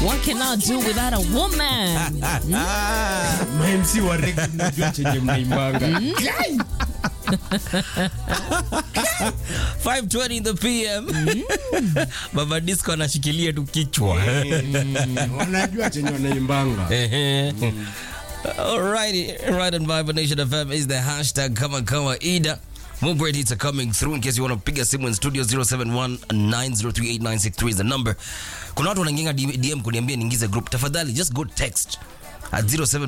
What can I do without a woman? mamc wa rege mnajua chenye mnaimbanga 5:20 in the PM. Baba Disco anashikilia tu kichwa. wanajua chenye wanaimbanga Alrighty, right on Vibe Nation FM is the hashtag kama kama Ida. More great hits are coming through in case you want to pick a simu in studio 0719038963 is the number. Kuna watu wanaingia DM kuniambia niingize group. Tafadhali just go text at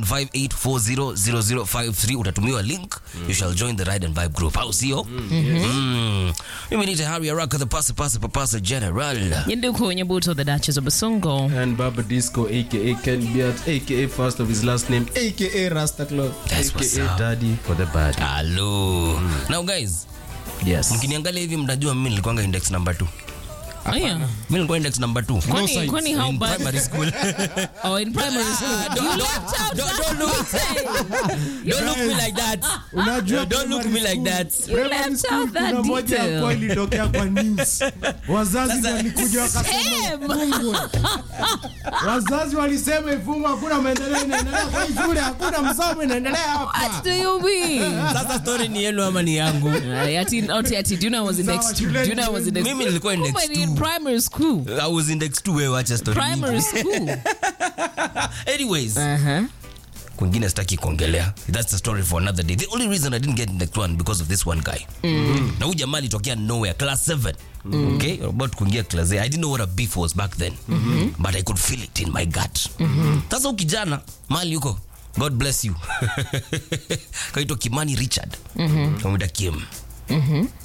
0758400053 utatumiwa link you shall join the ride and vibe group au sio mm. mimi ni tahari araka the pasa pasa papasa general Yinduku Nyabuto, the Duchess of Basongo. and baba disco aka ken beat aka first of his last name aka rasta club That's what's aka up. daddy for the bad hello now guys yes mkiniangalia hivi mtajua mimi nilikuwanga index number 2 Oh, yeah. mimi nilikuwa index number 2 Kwani, kwani how in bad? primary school Oh, in primary school. don't- you don't- left out don't- that don't look- detail. don't look me like that unajua don't look me like that You left out that kuna moja detail. hapo ilitokea kwa news wazazi ndio walikuja wakasema Damn. ifungwe wazazi walisema ifungwe hakuna maendeleo inaendelea kwa hii shule hakuna msomo inaendelea hapa What do you mean? sasa story ni yenu ama ni yangu Uh, ati, ati, ati, do you know I was index Sawa, two? Do you know I was index mimi nilikuwa index Kumbe ni in 2 primary school. I was index 2 wewe acha story Primary school. anyways Uh-huh. kwingine sitaki kuongelea that's a story for another day the only reason i didn't get index 1 because of this one guy na huyu jamaa alitokea nowhere class 7 okay about kuingia class 8 i didn't know what a beef was back then but i could feel it in my gut sasa huyu kijana mali yuko god bless you kaitwa kimani richard kamwita kim